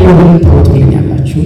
ኢዮብን ታወጡልኛላችሁ?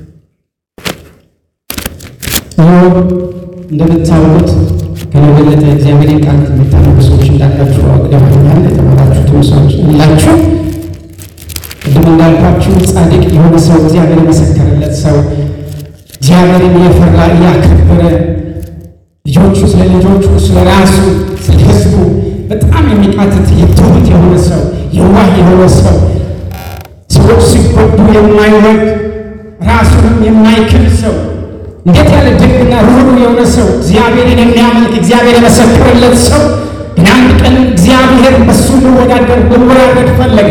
ኢዮብ እንደምታውቁት ከኔ የበለጠ እግዚአብሔርን ቃል የምታነቡ ሰዎች እንዳላችሁ አውቀኛል። የተማራችሁትም ሰዎች አላችሁ። ቅድም እንዳልኳችሁ ጻድቅ የሆነ ሰው እግዚአብሔር የመሰከረለት ሰው እግዚአብሔርን የፈራ እያከበረ ልጆቹ ስለ ልጆቹ ስለ ራሱ ስለ ሕዝቡ በጣም የሚቃትት የትሁት የሆነ ሰው የዋህ የሆነ ሰው ሰዎች ሲጎዱ የማይወድ ራሱንም የማይክል ሰው እንዴት ያለ ደግና ሩሩ የሆነ ሰው እግዚአብሔርን የሚያመልክ እግዚአብሔር የመሰከረለት ሰው ግን አንድ ቀን እግዚአብሔር በሱ ሊወዳደር ሊወዳደር ፈለገ።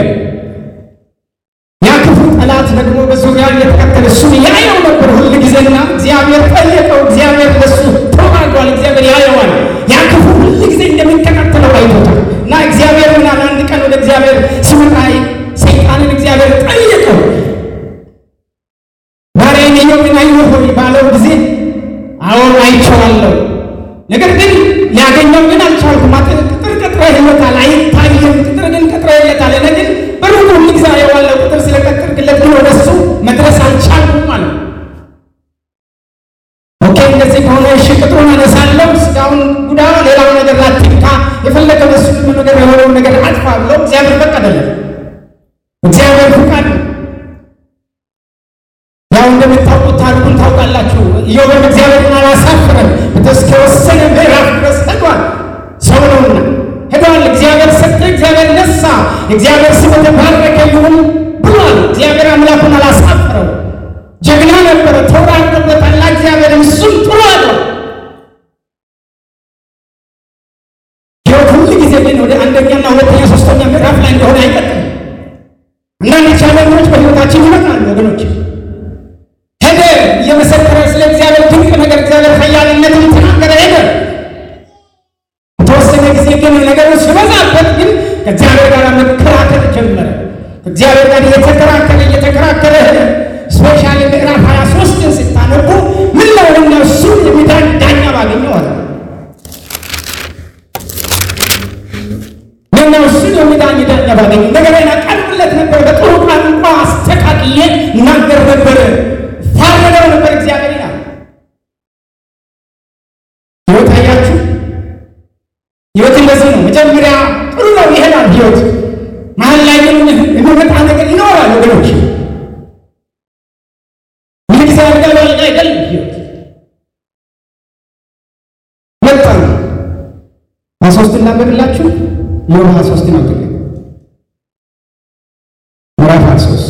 ያ ክፉ ጠላት ደግሞ በዙሪያ እየተከተለ እሱን ያየው ነበር ሁል ጊዜና እግዚአብሔር ጠየቀው። እግዚአብሔር ለሱ ተዋጓል። እግዚአብሔር ያየዋል። ያ ክፉ ሁል ጊዜ እንደሚከታተለው አይቶታል እና እግዚአብሔር ምናል አንድ ቀን ወደ እግዚአብሔር ሲመጣ ሰይጣንን እግዚአብሔር ጠየቀው። ባሪያዬን ኢዮብን አየህ ሆይ ባለው ጊዜ አዎን አይቼዋለሁ፣ ነገር ግን ሊያገኘው ግን አልቻልኩም። ቅጥር ቀጥረህለታል፣ አይታየም። ቅጥር ግን ቀጥረህለታል። እኔ ግን በሩቁ ሁል ጊዜ አየዋለሁ። ቅጥር ስለቀጠርክለት ግን ወደ እሱ መድረስ አልቻልኩም አለ። ኦኬ እንደዚህ ከሆነ እሺ ቅጥሩን አነሳለሁ፣ ስጋውን ጉዳ፣ ሌላው ነገር ላትንካ፣ የፈለገ በሱ ነገር የሆነውን ነገር አጥፋ ብለው እግዚአብሔር ፈቀደለት። እግዚአብሔር ፍቃድ ነው። ያው እንደምታውቁት ታሪኩን ታውቃላችሁ። ኢዮብም እግዚአብሔርን አላሳፍረም እስከወሰነ ምዕራፍ ድረስ ሄዷል። ሰው ነውና ሄዷል። እግዚአብሔር ሰጠ፣ እግዚአብሔር ነሳ፣ እግዚአብሔር ስም የተባረከ ይሁን ብሏል። እግዚአብሔር አምላኩን አላሳፍረው። ጀግና ነበረ፣ ተወራርዶበታል። እግዚአብሔር እሱም ጥሩ አለው። ሕይወት ሁሉ ጊዜ ግን ወደ አንደኛና ሁለተኛ ሶስተኛ ምዕራፍ ላይ እንደሆነ አይቀጥም። አንዳንድ ቻለኞች በሕይወታችን ይመጣሉ ወገኖች ሄደ እየመሰከረ ስለ እግዚአብሔር ድንቅ ነገር እግዚአብሔር ኃያልነትን ተናገረ ሄደ። የተወሰነ ጊዜ ግን ነገሩ ሲበዛበት ግን ከእግዚአብሔር ጋር መከራከር ጀመረ። ከእግዚአብሔር ጋር እየተከራከረ እየተከራከረ ሄደ። ስፔሻሊ ምዕራፍ ሀያ ሶስትን ስታነቡ ምን ነው እነሱ የሚዳኝ ዳኛ ባገኘው አለ ምነው እሱን የሚዳኝ ዳኛ ባገኘው ነገሬን አቀርብለት ነበር። በጥሩ ቋንቋ አስተካክዬ እናገር ነበረ ታረደው ነበር እግዚአብሔር ይላል። ሕይወት አያችሁ፣ ሕይወት እንደዚህ ነው። መጀመሪያ ጥሩ ነው ይሄዳል ሕይወት። መሀል ላይ ግን የሚመጣ ነገር ይኖራል ወገኖች። ሁሉ ጊዜ አልጋ በአልጋ አይደለም ሕይወት። መጣ ሀያ ሶስት እናበድላችሁ ይሆን ሀያ ሶስት ነው ትግ ምዕራፍ ሀያ ሶስት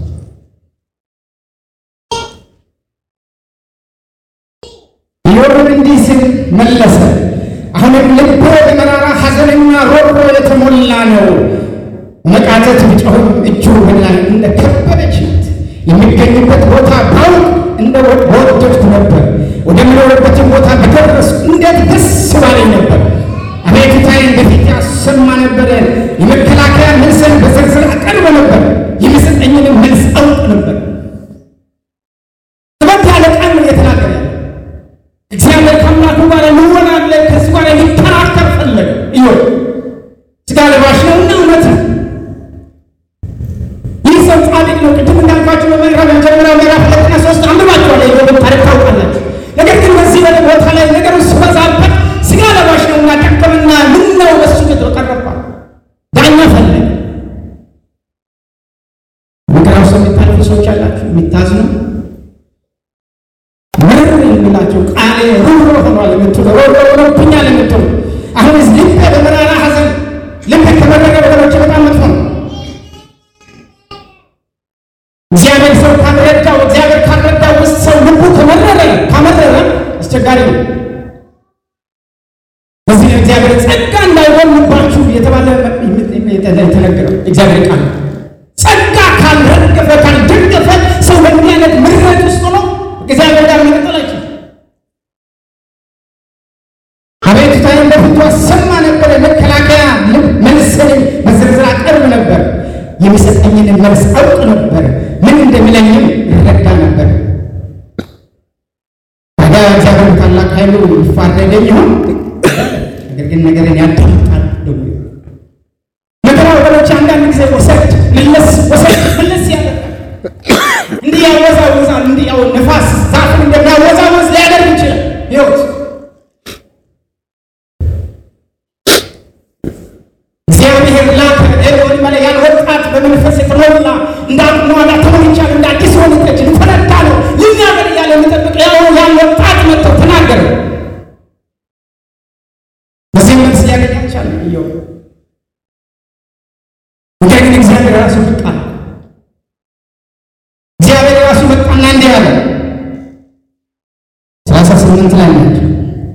ኢዮብም እንዲህ ሲል መለሰ፣ አሁንም ልቤ በመራራ ሐዘንና ሮሮ የተሞላ ነው። መቃተት ብጮኽም እጁ በላይ እንደ ከበደች ናት። የሚገኝበት ቦታ ባውቅ እንደ በወደድኩ ነበር። ወደምኖርበትም ቦታ በደረስኩ እንዴት ደስ ባለኝ ነበር። አቤቱታዬን በፊት ያሰማ ነበረ። የመከላከያ መልስን በዝርዝር አቀርብ ነበር። የሚሰጠኝንም መልስ አውቅ ነበር። ጥበት ያለ ቃል ነው እየተናገረ ያለ እግዚአብሔር ከአምላኩ ጋር ልወናለ ከሱ ጋር ሊከራከር ፈለገ። ኢዮብ ስጋ ለባሽ ነው እና እውነት ነው። ይህ ሰው ጻድቅ ነው። ቅድም እንዳልኳቸው በምዕራፍ መጀመሪያው ምዕራፍ ሁለትና ሶስት አንብባችኋል። የኢዮብን ታሪክ ታውቃላችሁ። ነገር ግን በዚህ በ ቦታ ላይ ነገሩ ሲበዛበት ስጋ ለባሽ ነው እና ደከምና ምን ነው በሱ ተቀረባል። ዳኛ ፈለገ። ምክራው ሰው የሚታልፉ ሰዎች አላችሁ የሚታዝኑ ምር የሚላቸው ቃሌ ሩሮ ሆኗል የምትሉ ሮሮ ሆኖብኛል የምትሉ አሁን ስ ልቤ በመራራ ሐዘን ልቤ ከመረረ ወገኖች በጣም መጥፎ ነው። እግዚአብሔር ሰው ካልረዳው እግዚአብሔር ካልረዳው ውስጥ ሰው ልቡ ከመረረ ካመረረ አስቸጋሪ ነው። በዚህ እግዚአብሔር ጸጋ እንዳይጎልባችሁ የተባለ የተነገረው እግዚአብሔር ቃል ጸጋ ካልረገፈ ካልደገፈ ሰው በምን አይነት ምረት ውስጥ ሆኖ እግዚአብሔር ጋር መቀጠል አይችልም። አቤቱታዬን በፊቱ አሰማ ነበር። መከላከያ መልስንም በዝርዝር አቀርብ ነበር። የሚሰጠኝን መልስ አውቅ ነበር። ምን እንደሚለኝም ይረዳ ነበር። ታዲያ እግዚአብሔር ታላቅ ኃይሉ ይፋረደኝ ይሆን? ነገር ግን ነገርን ያዳምጣል። ደግሞ መከራ ወገኖች አንዳንድ ጊዜ ወሰድ መለስ ወሰድ መለስ ያደርጋል። ስምንት ላይ ናቸው።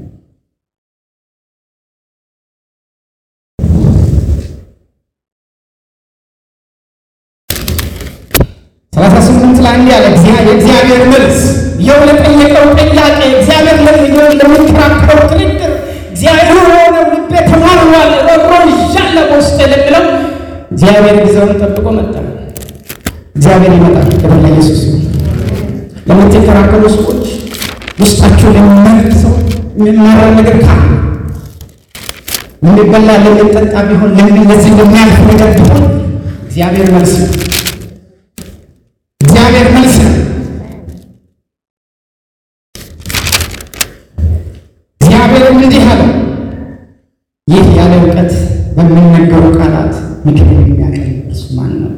ሰላሳ ስምንት ላይ እንዲህ አለ የእግዚአብሔር መልስ ይኸው ለጠየቀው ጥያቄ እግዚአብሔር ለሚሆን ለሚከራከረው ክርክር እግዚአብሔር የሆነ ልቤ ተማርሯል ረብሮ ይዣለ በውስጥ ለሚለው እግዚአብሔር ጊዜውን ጠብቆ መጣ። እግዚአብሔር ይመጣል። ክብር ለኢየሱስ ይሁን። ለምትከራከሩ ሰዎች ውስጣችሁ ለሚመርጥ ሰው የሚማረር ነገር ካለ የሚበላ ለሚጠጣ ቢሆን ለዚህ ለሚያልፍ ነገር ቢሆን እግዚአብሔር መልስ ነው። እግዚአብሔር መልስ ነው። እግዚአብሔርም እንዲህ አለ፣ ይህ ያለ እውቀት በሚነገሩ ቃላት ምክር የሚያቀርብ እርሱ ማን ነው?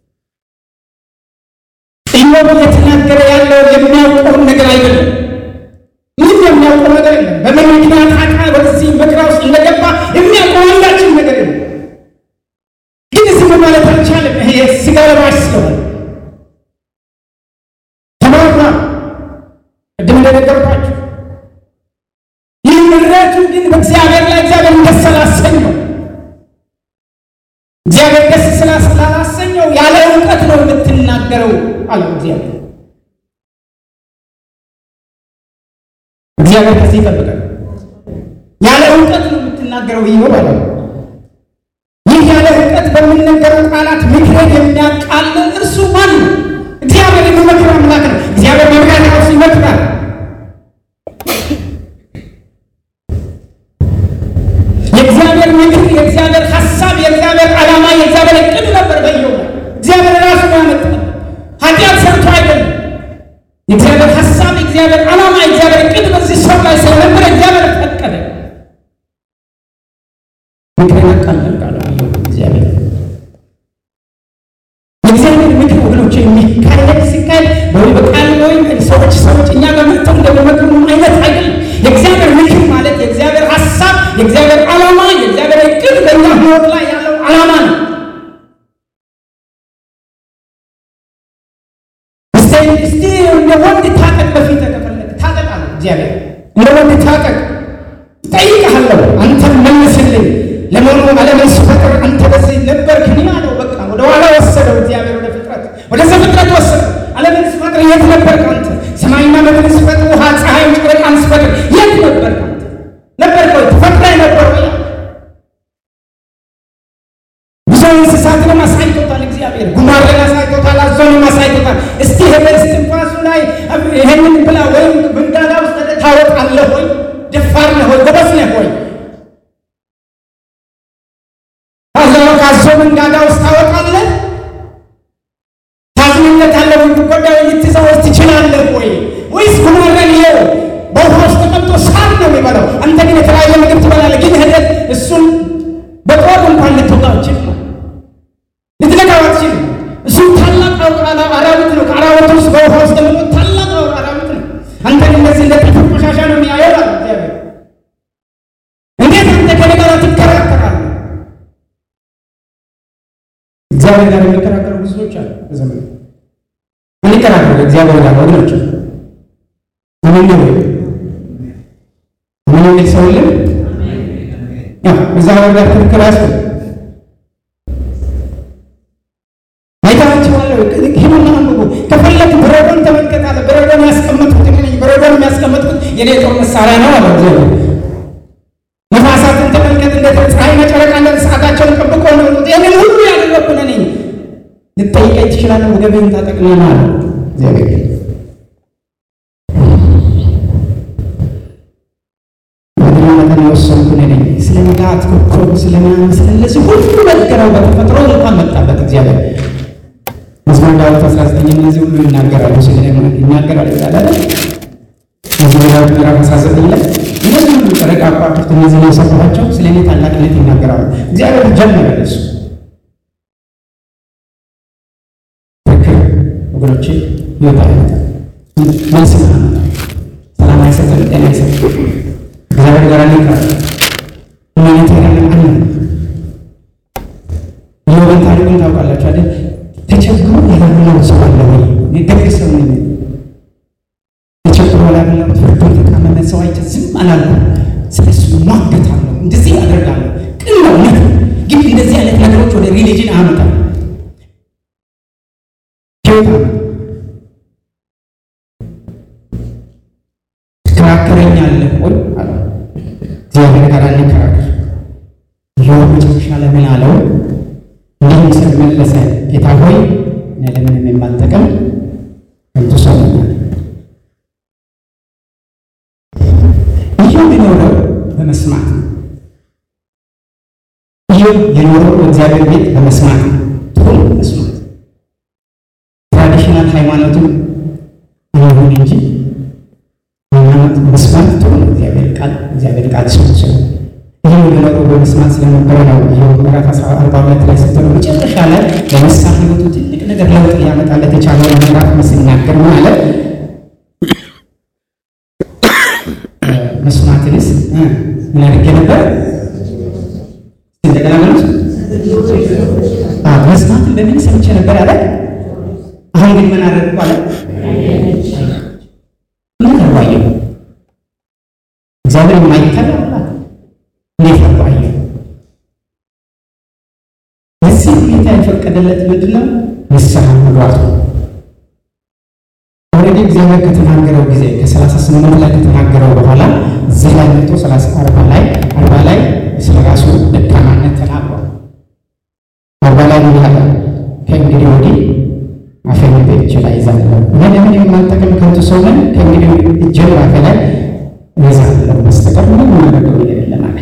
ኢዮብ እየተናገረ ያለው የሚያውቀውን ነገር አይደለም። ምንም የሚያውቀው ነገር የለም። በምን ምክንያት አቃ ወደዚህ መከራ ውስጥ እንደገባ የሚያውቀው አንዳችን ነገር የለም። ግን ዝም ማለት አልቻለም። ይሄ ስጋ ለባሽ ስለሆነ ተማርና ቅድም እንደነገርኳችሁ ይህ ምድረቱ ግን በእግዚአብሔር ላይ እግዚአብሔር ደስ ስላሰኘው እግዚአብሔር ደስ ስላላሰኘው ያለ እውቀት ነው የምትናገረው አለው እግዚአብሔር። እግዚአብሔር ከዚህ ይጠብቃል። ያለ እውቀት ነው የምትናገረው ይሆን አለው። ይህ ያለ እውቀት በሚነገሩ ቃላት ምክርን የሚያቃልል እርሱ ማን ነው? እግዚአብሔር የሚመክር አምላክ ነው። እግዚአብሔር መምሪያ ራሱ ይመክራል። የእግዚአብሔር ምክር፣ የእግዚአብሔር ሀሳብ፣ የእግዚአብሔር ዓላማ፣ የእግዚአብሔር እቅድ ነበር በየው እግዚአብሔር ራሱ ያመጣል። ኃጢአት ሰርቶ አይደለም። የእግዚአብሔር ሀሳብ፣ የእግዚአብሔር ዓላማ፣ የእግዚአብሔር እቅድ በዚህ ሰው ላይ ስለነበረ እግዚአብሔር ፈቀደ። ምክርን ያቃልል ቃል እግዚአብሔር የእግዚአብሔር ምክር ወገኖች የሚካሄድ ሲካሄድ ወይ በቃል ወይም ሰዎች ሰዎች እኛ ጋር መጥተው እንደሚመክሩ አይነት አይደለም። የእግዚአብሔር ምክር ማለት የእግዚአብሔር ሀሳብ፣ የእግዚአብሔር ዓላማ፣ የእግዚአብሔር እቅድ በእኛ ሕይወት ላይ ያለው ዓላማ ነው። እስቲ እንደ ወንድ ታጠቅ፣ በፊት ከፈለግ ታጠቅ አለ እግዚአብሔር። እንደ ወንድ ታጠቅ፣ እጠይቅሃለሁ፣ አንተም መልስልኝ። ለመሆኑ ዓለምን ስፈጥር አንተ በዚህ ነበርክን? አለው። በቃ ወደ ኋላ ወሰደው እግዚአብሔር ወደ ፍጥረት ወደ ዘፍጥረት ወሰደው። ዓለምን ስፈጥር የት ነበርክ አንተ? ሰማይና ምድርን ስፈጥር፣ ውሃ ፀሐይን፣ ጨረቃን ስፈጥር የት ነበርክ አንተ? ነበርክ ወይ? ተፈጥረህ ነበር ወይ? ብዙ እንስሳትንም አሳይቶታል እግዚአብሔር። ጉማሬን አሳይቶታል፣ አዞንም አሳይቶታል። እስቲ በእስትንፋሱ ላይ ይሄንን ብላ ወይም መንጋጋ ውስጥ ታወጣለህ ወይ? ደፋር ነህ ወይ? ጎበዝ ነህ ወይ? ካዞ መንጋጋ ውስጥ ታወጣለህ? ታዝንለታለህ ወይ? ትጎዳ ወይ? ልትይዘው ወይ ትችላለህ ወይ? ወይስ ጉማሬን ይኸው በውሃ ውስጥ ተቀምጦ ሳር ነው የሚበላው። አንተ ግን የተለያየ ምግብ ትበላለህ። ግን ሄደህ እሱን በጦር እንኳን ልትወጣው ችል ልትነካው አትችልም። እሱ ታላቅ አራዊት ነው። ከአራዊት ውስጥ በውሃ ውስጥ ደግሞ ታላቅ አራዊት ነው። አንተ ግን እንደዚህ እንደ ጥፍር ቆሻሻ ነው የሚያየው አለ እግዚአብሔር። እንዴት አንተ ከኔ ጋር ትከራከራለህ? እግዚአብሔር ጋር የሚከራከሩ ብዙዎች አሉ። በዘመኑ አንከራከሩ እግዚአብሔር ጋር ወገኖች። ምን ነው ምን የሚል ሰው የለም። እግዚአብሔር ጋር ክርክር አያስፈልግም። አይታችኋለሁ። ሂዱና አንብቡ። ከፈለግ በረዶን ተመልከት አለ። በረዶን ያስቀመጥኩት እኔ ነኝ። በረዶን የሚያስቀመጥኩት የኔ ጦር መሳሪያ ነው አለ እግዚአብሔር። ነፋሳትን ተመልከት፣ እንደ ፀሐይና ጨረቃ እንደ ሰዓታቸውን ጠብቆ ነው የወጡት። ይህንን ሁሉ ያደረግኩ እኔ ነኝ። ልትጠይቀኝ ትችላለህ። ወገብህን ታጠቅልኝ አለ እግዚአብሔር። መጠን የወሰንኩ እኔ ነኝ። ስለ ንጋት ኮከብ ስለምናምን ስለነዚህ ሁሉ ነገረው። በተፈጥሮ እንኳን መጣበት እግዚአብሔር መዝሙር ዳዊት አስራ ዘጠኝ እነዚህ ሁሉ ይናገራሉ ስለ ይናገራል ይላል መዝሙር ዳዊት ምዕራፍ አስራ ዘጠኝ ላይ እነዚህ ሁሉ ጨረቃ ከዋክብት እነዚህ ነው የሰራኋቸው ስለ እኔ ታላቅነት ይናገራሉ። እግዚአብሔር ጀመረ እሱ ትክክል ወገኖቼ ይወጣል መልስ ሰላም አይሰጥም፣ ጤና አይሰጥም። እግዚአብሔር ጋር ሊቀር ሁማኒት ያለ አለ የወገን ታሪኩን ታውቃላችሁ አይደል? ተቸግሮ ያላገኘው ሰው አለ ወይ? ደግ ሰው ነኝ ተቸግሮ ያላገኘው ፍርዱን ተቃመመ ሰው አይቼ ዝም አላልኩም። ስለሱ ሟገታለሁ፣ እንደዚህ አደርጋለሁ። ቅን ነው እውነት ነው። ግን እንደዚህ አይነት ነገሮች ወደ ሪሊጅን አመጣል ህይወት አመጣ ትከራከረኛለህ ወይ አለው። እግዚአብሔር ጋር አንከራከር። ኢዮብ መጨረሻ ላይ ምን አለው? እንዲህም ሲል መለሰ፣ ጌታ ሆይ እኔ ለምንም የማልጠቅም ከንቱ ሰው ነኝ። ኢዮብ የኖረው በመስማት ነው። ኢዮብ የኖረው በእግዚአብሔር ቤት በመስማት ነው። ጥሩ መስማት ትራዲሽናል ሃይማኖትም ይሁን እንጂ ሃይማኖት መስማት ጥሩ ነው። እግዚአብሔር ቃል እግዚአብሔር ቃል ሰዎች ይህ የኖረው በመስማት ስለነበረ ነው። ኢዮብ ምዕራፍ አስራ አርባ ሁለት ላይ ስትሆነ መጨረሻ ላይ ለንስሐ ሕይወቱ ትልቅ ነገር ለውጥ ሊያመጣለት የቻለው ምዕራፍ ሲናገር ምን አለ? መስማትንስ ምን አድርጌ ነበር? እንደገና ማለት መስማትን በምን ሰምቼ ነበር አለ። አሁን ግን ምን አደረግኩ አለ? ምን አርባየሁ እግዚአብሔር የማይከራ እንዴት አርባየሁ በዚህ ሁኔታ የፈቀደለት ምንድን ነው? ንስሐ መግባት ነው። ኦልሬዲ እግዚአብሔር ከተናገረው ጊዜ ከሰላሳ ስምንት ላይ ከተናገረው በኋላ እዚህ ላይ መጥቶ ሰላሳ አርባ ላይ አርባ ላይ ስለ ራሱ ደካማነት ተናግሯል። አርባ ላይ ምን ያለ ከእንግዲህ ወዲህ አፌን በእጄ ላይ ይዛለሁ እኔ ለምን የማልጠቅም ከንቱ ሰው ነኝ። ከእንግዲህ እጄን በአፌ ላይ ይዛለሁ በስተቀር ምንም የማደርገው ነገር የለም አለ።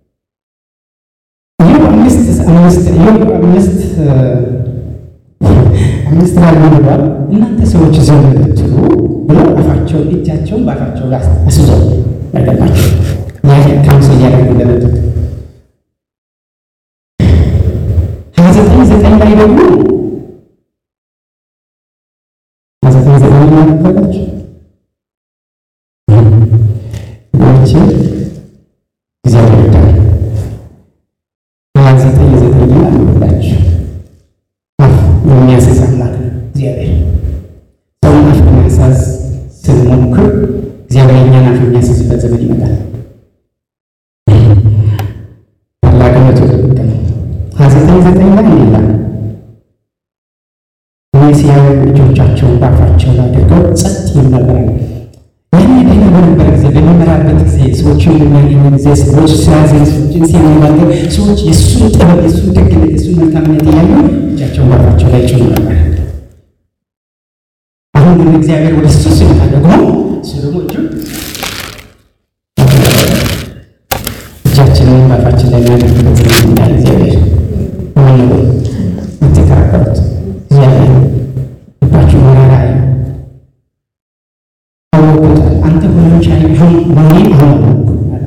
ኢዮብ አምስት አምስት ኢዮብ አምስት አምስት ላይ ምን ብሏል? እናንተ ሰዎች ዝም ብትሉ ብሎ አፋቸውን እጃቸውን በአፋቸው ላይ አስይዘው ያገባቸው ካንሰል እያደረጉ እንደመጡት ሀያ ዘጠኝ ዘጠኝ ላይ ደግሞ ሀያ ዘጠኝ ዘጠኝ ላይ ነበረች ይቺ እግዚአብሔር ዳ ሀያ ዘጠኝ ዘጠኝ ላይ አንብላችሁ አፍ የሚያስዝ አምላክ ነው እግዚአብሔር። ሰውን አፍ ለማሳዝ ስንሞክር እግዚአብሔር እኛን አፍ የሚያስዝበት ዘመን ይመጣል። ታላቅነቱ ጥብቅ ነው። ሀያ ዘጠኝ ዘጠኝ ላይ ይላል እኔ ሲያዩ እጆቻቸውን በአፋቸው ላይ አድርገው ጸጥ ይሉ ነበር። ይህን ደህና በነበረ ጊዜ በሚመራበት ጊዜ ሰዎችን በሚያገኝ ጊዜ ሰዎች ሲያዘኝ ሰዎችን ሲያነጋገር ሰዎች የእሱን ጥበብ የእሱን ደግነት የእሱን መልካምነት እያዩ እጃቸውን በአፋቸው ላይ ጭኑ ነበር። አሁን ግን እግዚአብሔር ወደ እሱ ሲመጣ ደግሞ እሱ ደግሞ እጁ እጃችንን በአፋችን ላይ የሚያደርግበት ዘመን ይመጣል። እግዚአብሔር ሆነ የምትከራከሩት እግዚአብሔር ልባችሁ መራራ አወቁታል። አንተ ሁሉን ቻይ ቢሆን መሆኔ አሁን አወቅኩ።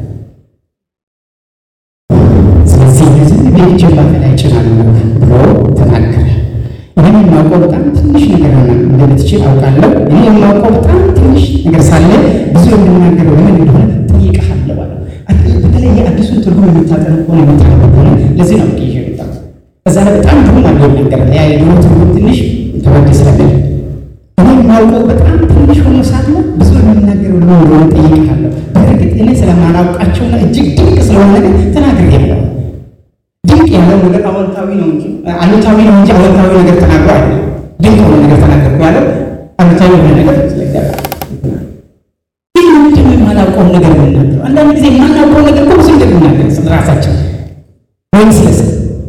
ስለዚህ እነዚህ ቤት ጀርባ ላይ ጭናለሁ ብሎ ተናገረ። እኔ የማውቀው በጣም ትንሽ ነገር እንደምትችል አውቃለሁ። እኔ የማውቀው በጣም ትንሽ ነገር ሳለ ብዙ የምናገረው ለምን እንደሆነ ጠይቀሃለሁ አለ። በተለይ የአዲሱን ትርጉም የምታጠኑ ከሆነ የምታነበው ከሆነ ለዚህ ነው ይዤ የመጣው። እዛ ላይ በጣም ትርጉም አለው ይናገራል። ያ የድሮ ትርጉም ትንሽ ተወድ ስለሚል እኔ የማውቀው በጣም ትንሽ ሆኖ ሳለ ብዙ የምናገረው ለምን እንደሆነ ጠይቀሃለሁ። በእርግጥ እኔ ስለማላውቃቸውና እጅግ ድንቅ ስለሆነ ነገር ተናግሬያለሁ። ድንቅ ያለው ነገር አዎንታዊ ነው እንጂ አሉታዊ ነው እንጂ አዎንታዊ ነገር ተናግሮ አይደለም። ድንቅ የሆነ ነገር ተናገርኩ ያለው አሉታዊ የሆነ ነገር ስለገባ ግን ምንድን ነው የማላውቀውን ነገር የምናገረው? አንዳንድ ጊዜ የማናውቀውን ነገር እኮ ብዙ እንደምናገር ስለ ራሳችን ወይም ስለ ሰው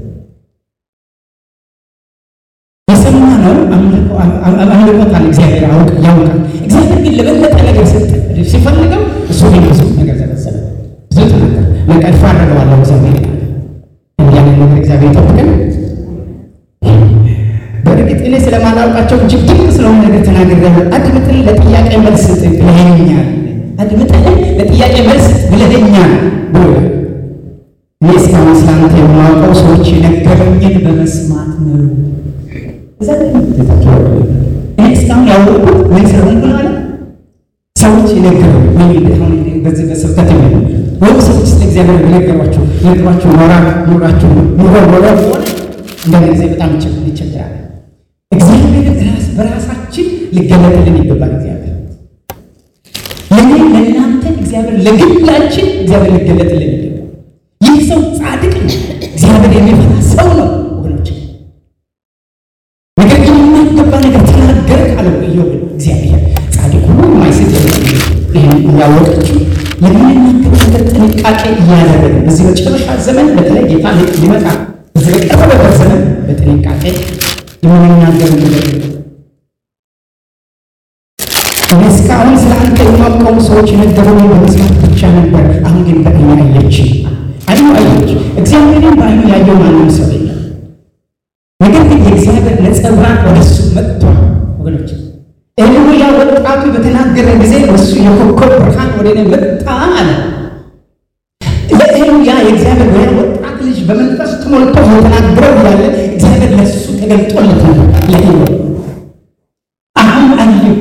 የሰማነው አምልኮታል። እግዚአብሔር ያውቅ ያውቃል። እግዚአብሔር ግን ለበለጠ ነገር ሰጠ። ሲፈልገው እሱ ግን ብዙ ነገር ሰበሰበ፣ ብዙ ተናገር። በቃ እፋረደዋለሁ እግዚአብሔር እንዲያንን ነገር እግዚአብሔር ይጠብቀን። በእርግጥ እኔ ስለማላውቃቸው እጅግ ድንቅ ስለሆነ ነገር ተናግሬያለሁ። አድምጠኝ ለጥያቄ መልስ ስጥ ብለኸኛል። አድምጠኝ ለጥያቄ መልስ ስጥ ብለኸኛል ብሎ እኔ እስካሁን ስላንተ የማውቀው ሰዎች የነገሩኝን በመስማት ነው። እዛ እኔ እስካሁን ያወቅሁት ምን ስለሆንኩ ነው አለ ሰዎች የነገሩኝ ወይም በዚህ በስብከት የሚሆ ወይም ሰዎች ስለ እግዚአብሔር የነገሯቸው የነገሯቸው ኖራ ኖራቸው ኑሮ ኖሮ ሆነ እንደዚህ ጊዜ በጣም ይቸግራል። እግዚአብሔር ራስ በራሳችን ሊገለጥልን ይገባል። እግዚአብሔር ለእኔ ለእናንተ እግዚአብሔር ለግላችን እግዚአብሔር ሊገለጥልን ይገባል። ይህ ሰው ጻድቅ ነው፣ እግዚአብሔር የሚፈራ ሰው ነው ወገኖች። ነገር ግን የማይገባ ነገር ተናገረ ካለው ኢዮብ እግዚአብሔር ጻድቅ ሆኖ የማይስት ይህን እያወቀችው የምንናገር ነገር ጥንቃቄ እያደረገ በዚህ መጨረሻ ዘመን በተለይ ጌታ ሊመጣ በዚህ በቀረበበት ዘመን በጥንቃቄ የምንናገር ነገር እኔ እስካሁን ስለ አንተ የማውቀው ሰዎች የነገሩኝ በመስማት ብቻ ነበር። አሁን ግን በዓይኔ አየች። አይኑ አየች። እግዚአብሔርን በዓይኑ ያየው ማንም ሰው የለም። ነገር ግን የእግዚአብሔር ነጸብራቅ ወደ እሱ መጥቷል ወገኖች። ኤልያ ወጣቱ በተናገረ ጊዜ እሱ የኮከብ ብርሃን ወደ እኔ መጣ አለ። ለኤልያ የእግዚአብሔር ወይ ወጣት ልጅ በመንፈስ ተሞልቶ የተናገረው ያለ እግዚአብሔር ለሱ ተገልጦለት ነበር ለኤልያ አሁን አየሁ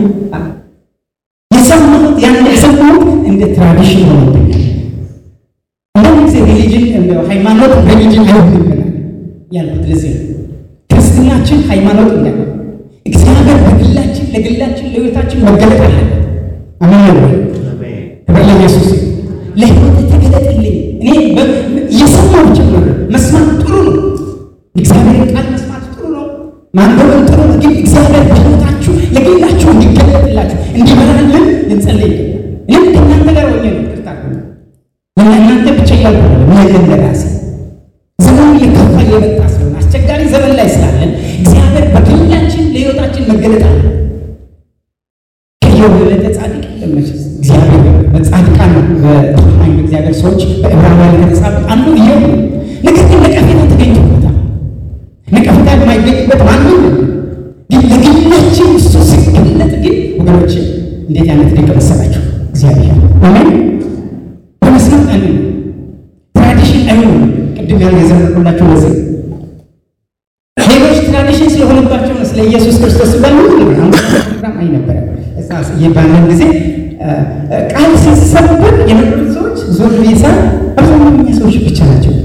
የሰማሁት ያን የሰማሁት እንደ ትራዲሽን ሆኖብኛል። አንዳንድ ጊዜ ሪሊጅን እንደ ሃይማኖት ሪሊጅን አይሆንብናል ያልኩት ለዚህ ነው። ክርስትናችን ሃይማኖት እንዳለ እግዚአብሔር በግላችን ለግላችን ለሕይወታችን መገለጥ አለበት። አሜን ወይ? ክብር ለኢየሱስ። ለሕይወት ተገለጥልኝ። እኔ እየሰማሁ ጭምር መስማት ጥሩ ነው። እግዚአብሔርን ቃል መስማት ጥሩ ነው። ማንበብን ጥሩ ነው። ግን እግዚአብሔር በሕይወታችሁ ለግላችሁ እንዲገለጥላችሁ እንዲመራልን ልንጸልይ ይገባል። እኔም ከእናንተ ጋር ሆኜ ነው ቅርታ ለእናንተ ብቻ እያልኩ ነው ለራሴ ዘመኑ እየከፋ እየመጣ ስለሆነ አስቸጋሪ ዘመን ላይ ስላለን እግዚአብሔር በግላችን ለሕይወታችን መገለጥ አለ። ከኢዮብ የበለጠ ጻድቅ የለም መቼስ። እግዚአብሔር በጻድቃን በታማኝ በእግዚአብሔር ሰዎች በዕብራውያን ከተጻፉት አንዱ ኢዮብ ነው። ነገር ግን ነቀፌታ ተገኝቶበታል። ነቀፌታ የማይገኝበት ማንም ግን ለግላችን እሱ ሲገለጥ ግን ወገኖች እንዴት አይነት ድንቅ መሰላችሁ! እግዚአብሔር አሜን። በመስማት አንዱ ትራዲሽን አይሆንም። ቅድም ያን የዘመርኩላችሁ ለዚህ ሌሎች ትራዲሽን ስለሆነባቸው ነው። ስለ ኢየሱስ ክርስቶስ ባሉ ፕሮግራም አይ ነበረ ባለን ጊዜ ቃል ሲሰበር የነበሩት ሰዎች ዞር ቤሳ አብዛኛው እኛ ሰዎች ብቻ ናቸው።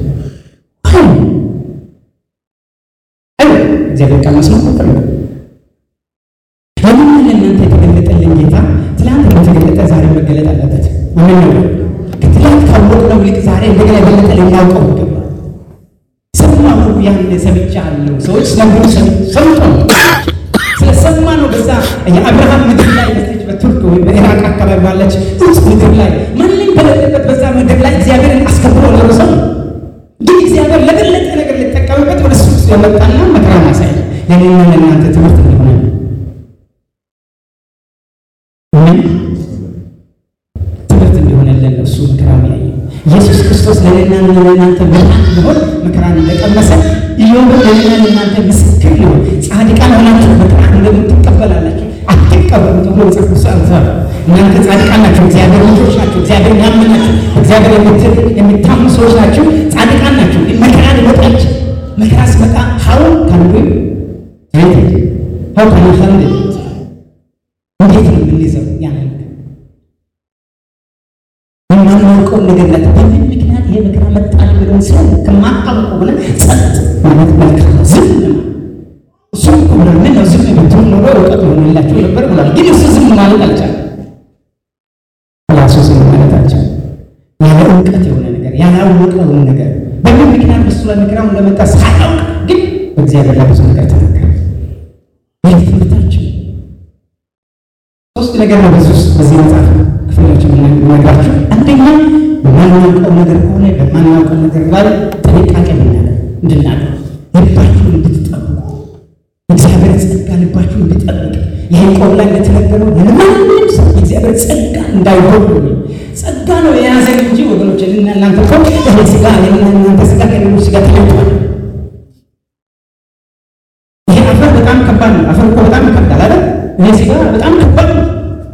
እግዚአብሔር ቃል መስማት ቁጥር ነው። ለምን ለእናንተ የተገለጠልን ጌታ ትላንት እንደተገለጠ ዛሬ መገለጥ አለበት። ምን ነው ከትላንት ካወቅነው ይልቅ ዛሬ እንደገና የበለጠ ልናውቀው ይገባል። ሰማሁ ያን ሰምቻለሁ። ሰዎች ሲነግሩ ሰምቶ ነው ስለሰማ ነው። በዛ የአብርሃም ምድር ላይ በተች በቱርክ ወይም በኢራቅ አካባቢ ባለች ውስጥ ምድር ላይ ማንም በሌለበት በዛ ምድር ላይ እግዚአብሔርን አስከብሮ ኖሮ ሰው ግን እግዚአብሔር ለበለጠ ነገር ሊጠቀምበት ወደ እሱ ስለመጣና መከራ ማሳይ ለእኔና ለእናንተ ትምህርት እንደሆነ ትምህርት እንደሆነለን እሱ መከራ ያየ ኢየሱስ ክርስቶስ ለእኔና ለእናንተ ብርሃን ሊሆን መከራን እንደቀመሰ ኢዮብ ለእኔና ለእናንተ ምስክር ሊሆን ጻድቃን ሆናችሁ መከራ እንደምትቀበላላችሁ አትቀበሉ ተብሎ መጽሐፍ ቅዱስ አልተባለ። እናንተ ጻድቃን ናቸው፣ እግዚአብሔር ልጆች ናቸው፣ እግዚአብሔር ያመናችሁ እግዚአብሔር የሚታሙ ሰዎች ናቸው፣ ጻድቃን ናቸው። ግን መከራ ሊመጣች መከራ ሲመጣ ሀው ካንዱ ሀው ካን ሀንድ እንዴት ነው የምንይዘው? ያን የማናውቀው ነገር ላይ በምን ምክንያት ይሄ መከራ መጣል ብለን ሰው ከማታውቀው ብለን ጸጥ ማለት መልካም ነው። ዝም እሱም እኮ ብሏል። ምን ነው ዝም ብትሆን ኖሮ እውቀት ይሆንላቸው ነበር ብሏል። ግን እሱ ዝም ማለት አልቻለም። ራሱ ዝም ማለት አልቻለም። ያለ እውቀት የሆነ ነገር ያላወቀውን ነገር በምን ምክንያት በሱ ላይ መከራው እንደመጣ ሳያውቅ ግን በእግዚአብሔር ላይ ብዙ ነገር ተናገረ። ይህ ትምህርታችን ሶስት ነገር ነው በዚህ ውስጥ በዚህ መጽሐፍ ክፍሎች የምነግራችሁ። አንደኛ በማናውቀው ነገር ከሆነ በማናውቀው ነገር ላይ ጥንቃቄ እንድናደርግ ልባችሁን እንድትጠብቁ እግዚአብሔር ጸጋ ልባችሁን እንድጠብቅ ያዕቆብ ላይ እንደተነገረው ለማንም ሰው የእግዚአብሔር ጸጋ እንዳይሆን ጸጋ ነው የያዘን እንጂ ወገኖች እና እናንተ እኮ ይሄ ስጋ እናንተ ስጋ ከሌሎች ስጋ ተለይቷል። ይሄ አፈር በጣም ከባድ ነው። አፈር እኮ በጣም ይከብዳል አይደል? ይሄ ስጋ በጣም ከባድ ነው።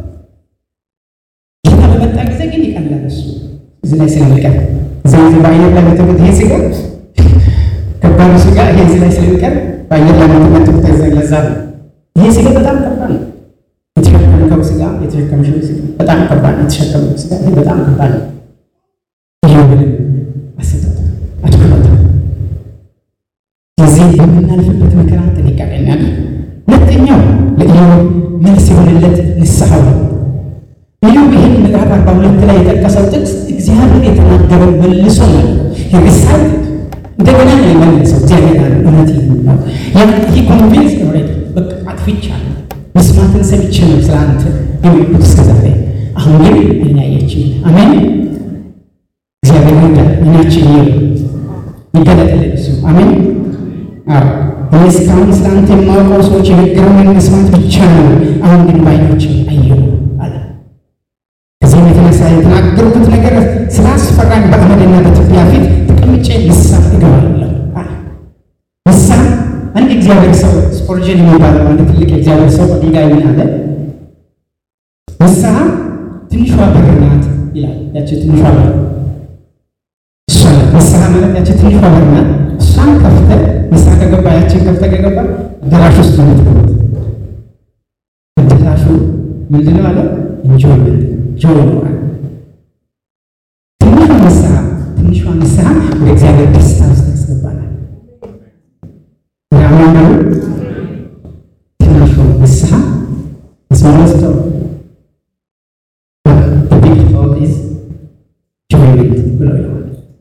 ጌታ በመጣ ጊዜ ግን ይቀላል። እሱ እዚህ ላይ ስለሚቀር እዚህ ጊዜ በአየር ላይ መተበት ይሄ ስጋ ከባዱ ስጋ ይሄ እዚህ ላይ ስለሚቀር በአየር ላይ መተበት ለዛ ነው። ይሄ ስጋ በጣም ከባድ ነው። የተሸከምከው ስጋ የተሸከምሽው ስጋ በጣም ከባድ ነው። የተሸከምከው ስጋ ይሄ በጣም ከባድ ነው። ይሄ ምንም አሰጠት አድክመት ስለዚህ በምናልፍበት መከራ ጥንቃቄ እናድርግ። ሁለተኛው ለኢዮብ መልስ የሆነለት ንስሐው ነው። ኢዮብ ይህን ምዕራፍ አርባ ሁለት ላይ የጠቀሰው ጥቅስ እግዚአብሔር የተናገረው መልሶ ነው ሪሳይት እንደገና ነው የመለሰው። እግዚአብሔር አለ እውነት ነው ያ ይህ ኮንቪንስ ኦልሬዲ በቃ አጥፍቻለሁ፣ መስማትን ሰምቼ ነው ስለ አንተ የሚሉት እስከ ዛሬ። አሁን ግን አይን ያየችኝ። አሜን። እግዚአብሔር ይርዳል። አይናችን ይህ ይገለጥልን እሱ አሜን። አዎ እኔ እስካሁን ስለ አንተ የማውቀው ሰዎች የነገሩኝን መስማት ብቻ ነው። አሁን ግን ባይኖች አየሁ አለ። ከዚህም የተነሳ የተናገርኩት ነገር ስላስፈራኝ በአመድና በትቢያ ፊት ተቀምጬ ንስሐ እገባለሁ አለ። ንስሐ አንድ እግዚአብሔር ሰው ስፖርጀን የሚባለው አንድ ትልቅ የእግዚአብሔር ሰው ድንጋይ ምን አለ? ንስሐ ትንሿ በር ናት ይላል። ያቺ ትንሿ በር እሷ ንስሐ ማለት ያቺ ትንሿ በር ናት። እሷን ከፍተህ ንስሐ ከገባ ያችን ከፍተህ ከገባ አዳራሽ ውስጥ ነው የምትገቡት። አዳራሹ ምንድን ነው አለ? ኢንጆይመንት ጆይ ነው አለ። ትንሿ ንስሐ ትንሿ ንስሐ ወደ እግዚአብሔር ደስታ ውስጥ ያስገባናል። ያምናሉ ትንሿ ንስሐ ስሞለስቶ ቢግ ቶል ኢዝ ጆይመንት ብሎ ይለዋል።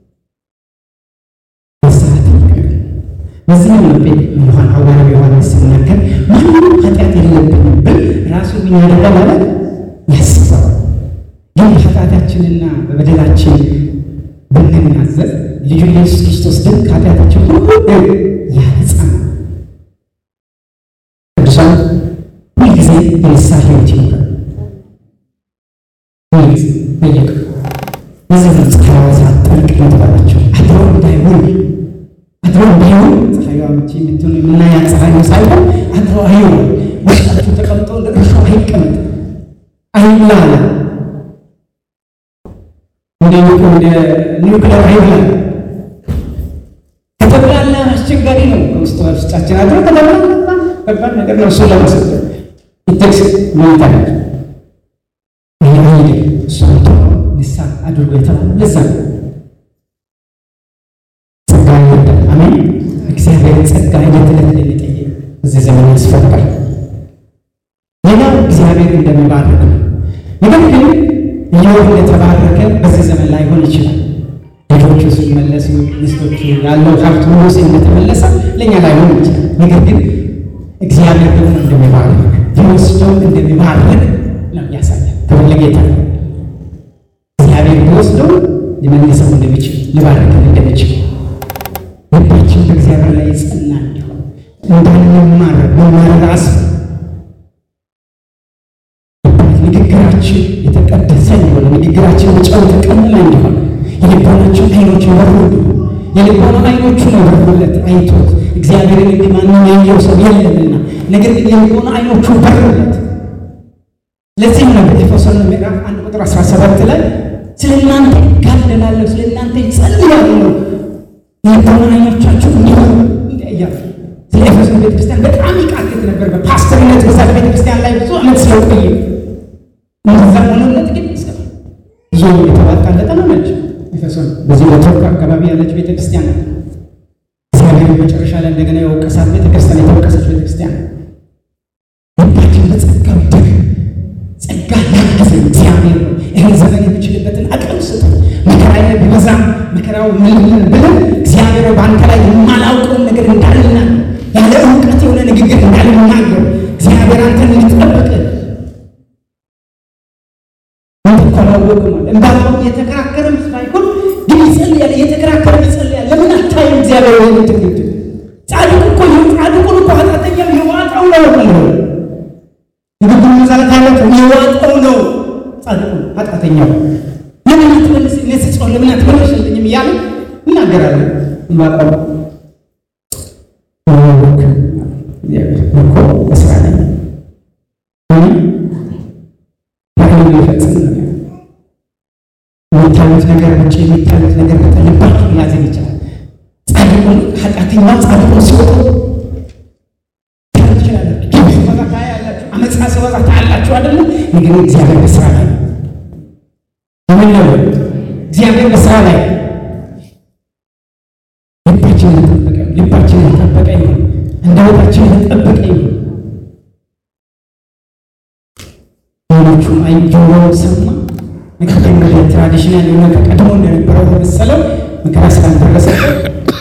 በዚህ ነው ዮሐን ሐዋርያው ዮሐንስ ሲናገር ማንም ኃጢአት የለብንም ብል ራሱ ምን ያደርጋል ማለት ያስባል። ግን ኃጢአታችንና በበደላችን ብንናዘዝ ልጁ ኢየሱስ ክርስቶስ ግን ከኃጢአታችን ሁሉ ያነጻናል። ቅዱሳን ሁልጊዜ የንስሐ ሕይወት ይኖራል። ሁልጊዜ በየቀኑ እዚህ ነው ፀሐይዋ ሳትጠልቅ የተባለችው አድሮ እንዳይውል አድሮ እንዳይሆን ፀሐይዋ ምቺ የምትሆን የምናያት ፀሐይ ሳይሆን አድሮ አይሆን ውስጣችሁ ተቀምጦ እንደ እርሾ አይቀመጥ አይብላላ እንደ እንደ ኒውክሌር አይብላ ከተብላላ አስቸጋሪ ነው። ውስጥ ውስጣችን አድሮ ከተብላላ ከባድ ነገር ነው። እሱ ለመሰጠ ይተክስ ሚታ ይህ አይደ እሱ ንሳ አድርጎ የተባለ ለዛ ነው። ጸጋ ይወዳል። አሜን። እግዚአብሔር ጸጋ ዕለት ዕለት ልንጠይቅ እዚህ ዘመን ያስፈልጋል። ሌላው እግዚአብሔር እንደሚባርክ ነው። ነገር ግን ኢዮብ እንደተባረከ በዚህ ዘመን ላይሆን ይችላል። ልጆቹ ሲመለሱ፣ ሚስቶቹ ያለው ሀብት ሁሉ እንደተመለሰ ለእኛ ላይሆን ይችላል። ነገር ግን እግዚአብሔር ደግሞ እንደሚባርክ ቢወስደው እንደሚባርክ ነው ያሳያል። ክብር ለጌታ ነው። እግዚአብሔር ቢወስደው ሊመልሰው እንደሚችል ሊባርከን እንደሚችል ልባችን በእግዚአብሔር ላይ የጸና እንዲሆን እንዳንማረር መማረር አስ ንግግራችን የተቀደሰ እንዲሆን ንግግራችን በጨው የተቀመመ እንዲሆን የልቦናችን አይኖች ይበሩ የልቦና አይኖቹ ነው በሩለት አይቶት እግዚአብሔርን እንዲህ ማንም ያየው ሰው የለምና፣ ነገር ግን የልቦና አይኖቹ በሩለት። ለዚህም ነው በኤፌሶን ምዕራፍ አንድ ቁጥር 17 ላይ ስለ እናንተ ይጋደላለሁ፣ ስለ እናንተ ይጸልያለሁ የልቦና አይኖቻችሁ እንዲሆኑ እያሉ ስለ ኤፌሶን ቤተክርስቲያን በጣም ይቃትት ነበር። በፓስተርነት በዛ ቤተክርስቲያን ላይ ብዙ ዓመት ስለቆየ እንደዛ ሆኖለት ግን ብዙ የተዋጣለት ነች። ኤፌሶን በዚህ በቱርክ አካባቢ ያለች ቤተክርስቲያን ነው። እግዚአብሔር መጨረሻ ላይ እንደገና የወቀሳት ቤተክርስቲያን የተወቀሰች ቤተክርስቲያን ልባችን በጸጋው ይደግ ጸጋ ያገዘ እግዚአብሔር ነው። ይህን ዘመን የሚችልበትን አቅም ስጡ። መከራ ቢበዛ መከራው ምን ብለን እግዚአብሔር በአንተ ላይ የማላውቀውን ነገር እንዳልና ያለ እውቀት የሆነ ንግግር እንዳልናገር እግዚአብሔር አንተን እንድትጠብቅ እንድትተዋወቅ እንዳሁን የተከራከረም ሳይሆን ግን ይጸልያል፣ እየተከራከረ ይጸልያል። ለምን አታይም? እግዚአብሔር ወይ ትግድ ጻድቁ እኮ ጻድቁን እኮ ኃጢአተኛው የዋጣው ነው ነው ንግግሩ መዛለት ያለው የዋጣው ነው ጻድቁ ኃጢአተኛው ለምን አትመልስ እኔ ስጾም ለምን አትመልስልኝም እያለ እናገራለን። ማቀው እኮ እስራ ላይ ባህል ሊፈጽም ነው የሚታዩት ነገር ውጭ የሚታዩት ነገር በልባችሁ ሊያዘን ይችላል። ጻድቁን ኃጢአተኛ ጻድቁን ሲወጡ ትችላላችሁ፣ ሲወጣ ታያላችሁ፣ አመፃ ሲወጣ ታያላችሁ አይደለም። ነገር እግዚአብሔር በስራ ላይ ምን ነው እግዚአብሔር በስራ ላይ ልባችንን የጠበቀ ልባችንን የጠበቀ ይሁን፣ እንደወታችንን የጠበቀ ይሁን። አይኖቹ አይ ጆሮው ሰማ። ነገር ግን ወደ ትራዲሽናል የሆነ ከቀድሞ እንደነበረው መሰለው መከራ ስላልደረሰበት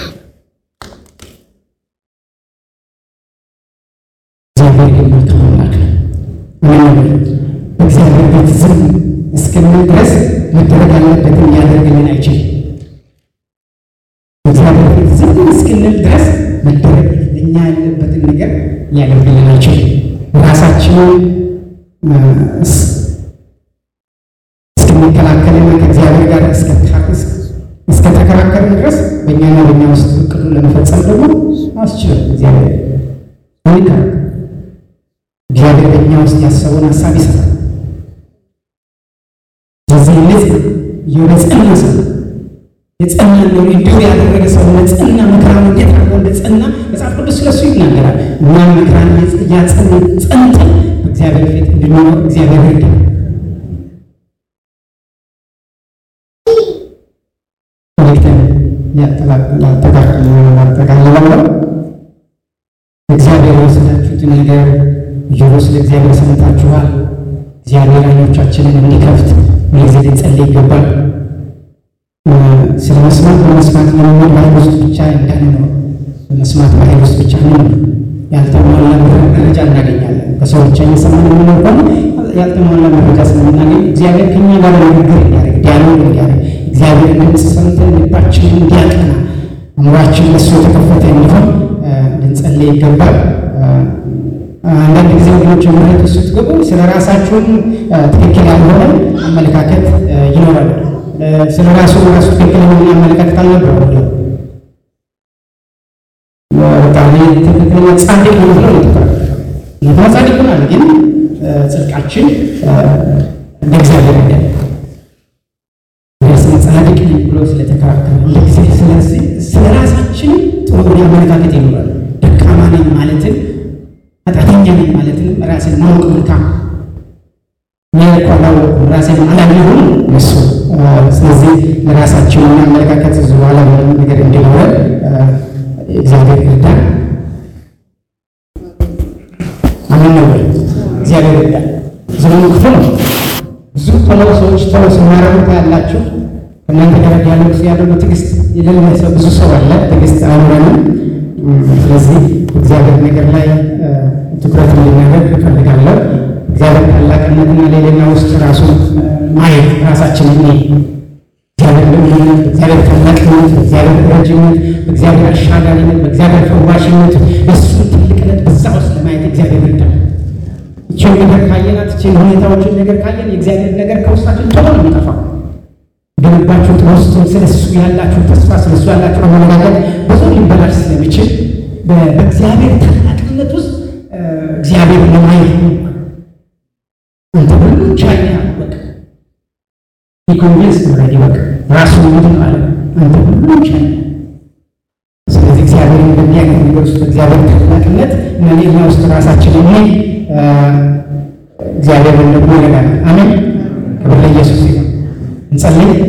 እግዚአብሔር ግን መልካም አምላክ ነው። ምን በእግዚአብሔር ቤት ዝም እስክንል ድረስ መደረግ ያለበትን ሊያደርግልን አይችልም። በእግዚአብሔር ቤት ዝም እስክንል ድረስ መደረግ እኛ ያለበትን ነገር ሊያደርግልን አይችልም። ራሳችንን እስክንከላከልና ከእግዚአብሔር ጋር እስከተከራከርን ድረስ በእኛና በእኛ ውስጥ እቅዱ ለመፈጸም ደግሞ አስችልም። እግዚአብሔር ይከራከር። እግዚአብሔር በእኛ ውስጥ ያሰበውን ሀሳብ ይሰራል። ስለዚህ እነዚህ የሆነ ጸና ሰው የጸና ነው እንዲሁ ያደረገ ሰው ለጸና መከራን እንዴት አድርጎ እንደ ጸና መጽሐፍ ቅዱስ ስለሱ ይናገራል። እኛም መከራን እያጸን ጸንተን በእግዚአብሔር ፊት እንድንኖር እግዚአብሔር ይርዳል። መልእክተን ያጠቃልላለው እግዚአብሔር የወሰዳችሁትን ነገር ጆሮ ስለ እግዚአብሔር ሰምታችኋል። እግዚአብሔር ዓይኖቻችንን እንዲከፍት ሁልጊዜ ልንጸልይ ይገባል። ስለ መስማት በመስማት ለመኖር በኃይል ውስጥ ብቻ እንዳንኖር በመስማት በኃይል ውስጥ ብቻ ነው ያልተሟላ መረጃ እናገኛለን። ከሰው ብቻ እየሰማን የምንኖር ከሆነ ያልተሟላ መረጃ ስለምናገኝ እግዚአብሔር ከኛ ጋር ንግግር እንዲያደርግ ዲያሎግ እንዲያደርግ እግዚአብሔር ድምፅ ሰምተን ልባችንን እንዲያቀና አእምሯችን ለሱ የተከፈተ እንዲሆን ልንጸልይ ይገባል። አንዳንድ ጊዜ ወገኖች ምረት ውስጥ ስትገቡ ስለ ራሳችሁን ትክክል ያልሆነ አመለካከት ይኖራል። ስለ ራሱ ራሱ ትክክል የሆነ አመለካከት አልነበረው። በጣም ትክክለኛ ጻድቅ ነው ብሎ ይጠራል። እውነተኛ ጻድቅ ሆናል፣ ግን ጽድቃችን እንደ እግዚአብሔር አይደለም። ስለ ጻድቅ ነኝ ብሎ ስለተከራከረ እንደ ጊዜ ስለዚህ ስለ ራሳችን ጥሩ አመለካከት ይኖራል። ደካማ ነኝ ማለትን ኃጢአተኛ ነኝ ማለትን ራስን ማወቅ መልካም ያልኳላው ራሴን አላየሁም እሱ ስለዚህ ለራሳችን አመለካከት ብዙ በኋላ ምንም ነገር እንዲኖረን እግዚአብሔር ይርዳል። አምን ነው ወይ? እግዚአብሔር ይርዳል። ዘመኑ ክፉ ነው። ብዙ ቶሎ ሰዎች ቶሎ ሲማረሩት ያላችሁ እናንተ ጋር ያለው ያለው ትዕግስት የሌለ ሰው ብዙ ሰው አለ። ትዕግስት አይኖረንም። ስለዚህ እግዚአብሔር ነገር ላይ ትኩረት እንድናደርግ እፈልጋለሁ። እግዚአብሔር ታላቅነትና ሌላኛ ውስጥ ራሱን ማየት ራሳችን እኔ እግዚአብሔር ልምነት፣ በእግዚአብሔር ታላቅነት፣ በእግዚአብሔር ረጅነት፣ በእግዚአብሔር አሻጋሪነት፣ በእግዚአብሔር ፈዋሽነት የእሱን ትልቅነት በዛ ውስጥ ለማየት እግዚአብሔር ይርዳል። ይችን ነገር ካየናት ይችን ሁኔታዎችን ነገር ካየን የእግዚአብሔር ነገር ከውስጣችን ቶሎ ነው የሚጠፋው። ገነባችሁ ውስጥ ስለ እሱ ያላችሁ ተስፋ ስለ እሱ ያላችሁ አመለካከት ብዙ ሊበላሽ ስለሚችል በእግዚአብሔር ታላቅነት ውስጥ እግዚአብሔር ለማየት አንተ ሁሉ ቻይ በቃ ኢኮንቪንስ ኦልሬዲ በቃ ራሱ ምንድን አለ አንተ ሁሉ ቻይ ስለዚህ እግዚአብሔር እንደዚህ አይነት ነገር ውስጥ እግዚአብሔር ታላቅነት እና ሌላ ውስጥ ራሳችን እኔ እግዚአብሔር ደግሞ ይረዳናል። አሜን። ክብር ለኢየሱስ ይሁን። እንጸልይ።